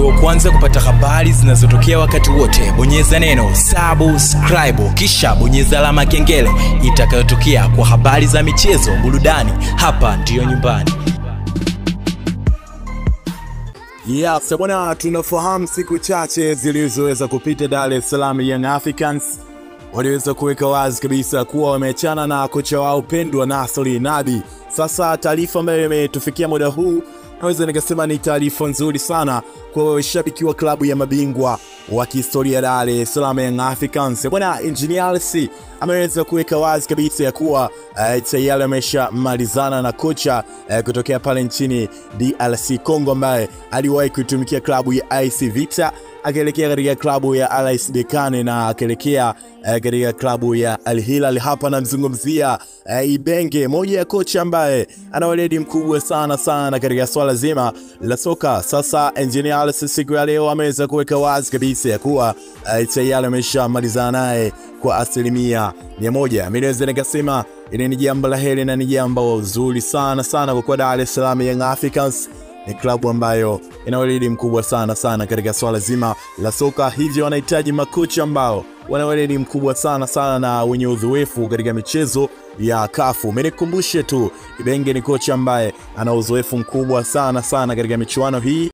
uwe wa kwanza kupata habari zinazotokea wakati wote bonyeza neno subscribe kisha bonyeza alama ya kengele itakayotokea kwa habari za michezo burudani hapa ndiyo nyumbani Yes, bwana, tunafahamu siku chache zilizoweza kupita Dar es Salaam Young Africans waliweza kuweka wazi kabisa kuwa wameachana na kocha wao pendwa Nasri Nabi. Sasa taarifa ambayo imetufikia muda huu naweza nikasema ni taarifa nzuri sana kwa washabiki wa klabu ya mabingwa wa kihistoria Dar es Salaam Young Africans. Bwana Engineer Hersi ameweza kuweka wazi kabisa ya kuwa uh, tayari ameshamalizana na kocha uh, kutokea pale nchini DRC Congo ambaye aliwahi kuitumikia klabu ya IC Vita akielekea katika klabu ya RS Berkane na akielekea uh, katika klabu ya Al Hilal. Hapa namzungumzia uh, Ibenge, moja ya kocha ambaye ana weledi mkubwa sana sana katika swala zima la soka. Sasa Engineer Hersi siku ya leo ameweza kuweka wazi kabisa ya kuwa uh, tayari ameshamalizana naye kwa asilimia mia moja. Mimi naweza nikasema ili ni jambo la heri na ni jambo zuri sana sana kwa kuwa Dar es Salaam Young Africans ni klabu ambayo ina weledi mkubwa sana sana katika swala zima la soka, hivyo wanahitaji makocha ambao wana weledi mkubwa sana sana na wenye uzoefu katika michezo ya kafu. Menikumbushe tu Ibenge ni kocha ambaye ana uzoefu mkubwa sana sana katika michuano hii